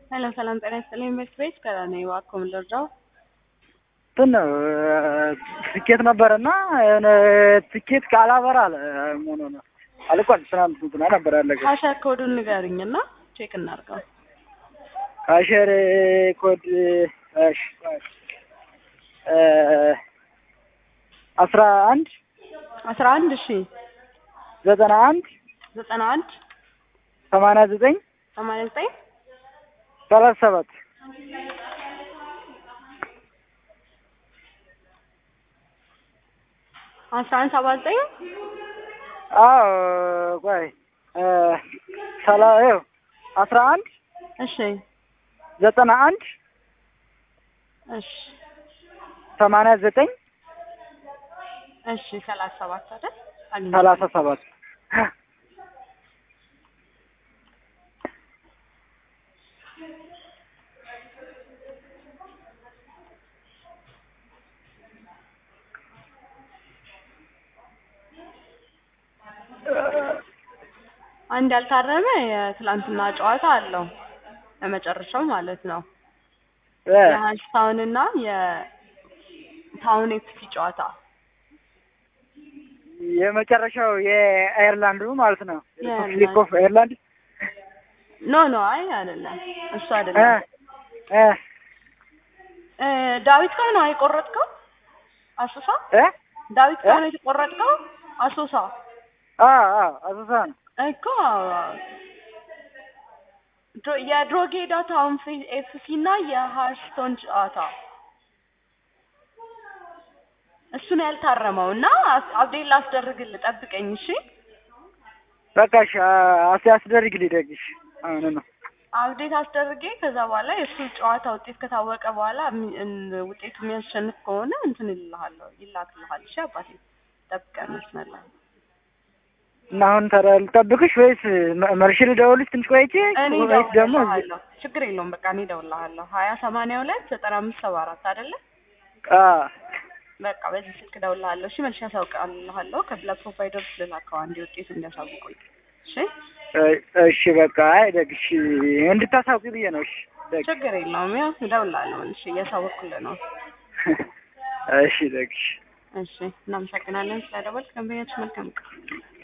ሰላም ሰላም፣ ጤና ይስጥልኝ። ኢንቨስት ቤት ከራኔ እባክዎ ምን ልርዳው? እንትን ነው ትኬት ነበረና የሆነ ትኬት ካላበራ አለ ሆኖ ነው አልቋል። ትናንት እንትና ነበር ያለቀ። ካሸር ኮዱን ንገሩኝ እና ቼክ እናድርገው። ካሸር ኮድ እሺ አስራ አንድ አስራ አንድ እሺ ዘጠና አንድ ዘጠና አንድ ሰማንያ ዘጠኝ ሰማንያ ዘጠኝ ሰላሳ ሰባት አስራ አንድ ሰባ ዘጠኝ አዎ ቆይ ሰላ ይኸው አስራ አንድ እሺ ዘጠና አንድ እሺ ሰማንያ ዘጠኝ እሺ ሰላሳ ሰባት አይደል? አግኝቼ ሰላሳ ሰባት አንድ ያልታረመ የትላንትና ጨዋታ አለው ለመጨረሻው ማለት ነው። የሀንስ ታውን እና የታውን ኤፍሲ ጨዋታ የመጨረሻው የአየርላንዱ ማለት ነው። የአየርላንድ። ሊግ ኦፍ አየርላንድ ኖ ኖ አይ አይደለም፣ እሱ አይደለም። እ እ ዳዊት ጋር ነው የቆረጥከው? አሶሳ እ ዳዊት ጋር ነው የተቆረጥከው? አሶሳ አ አ አሶሳ ነው። እኮ ድሮ- የድሮጌዳ ታውን ኤፍሲ እና የሃርስቶን ጨዋታ እሱን ያልታረመው እና አብዴት ላስደርግልህ፣ ጠብቀኝ እሺ። በቃ እሺ አስ ያስደርግልኝ ደግሽ አሁን ነው አብዴት አስደርጌ ከዛ በኋላ የእሱ ጨዋታ ውጤት ከታወቀ በኋላ እሚ- እን- ውጤቱ የሚያሸንፍ ከሆነ እንትን ይልሃለሁ ይላክልሃል። እሺ አባቴ ጠብቀን መስመር ላይ እና አሁን ታዲያ ልጠብቅሽ ወይስ መ- መልሼ ልደውልሽ ትንሽ ቆይቼ እኔ ወይስ ደግሞ እደውልልሃለሁ። ችግር የለውም በቃ እኔ እደውልልሃለሁ። ሀያ ሰማንያ ሁለት ዘጠና አምስት ሰባ አራት አይደለ? አ በቃ በዚህ ስልክ እደውልልሃለሁ። እሺ መልሼ አሳውቅልሃለሁ። ከብላ ፕሮቫይደር ልላከው አንድ ውጤት እንዲያሳውቁኝ። እሺ እ- እሺ በቃ አይ ደግሽ እንድታሳውቂ ብዬ ነው። እሺ ደግ ችግር የለውም። ያው እደውልልሃለሁ። እሺ እያሳወቅኩልህ ነው። እሺ ደግሽ እሺ እናመሰግናለን ስለደወልክ። ደንበኛችን መልካም ቀን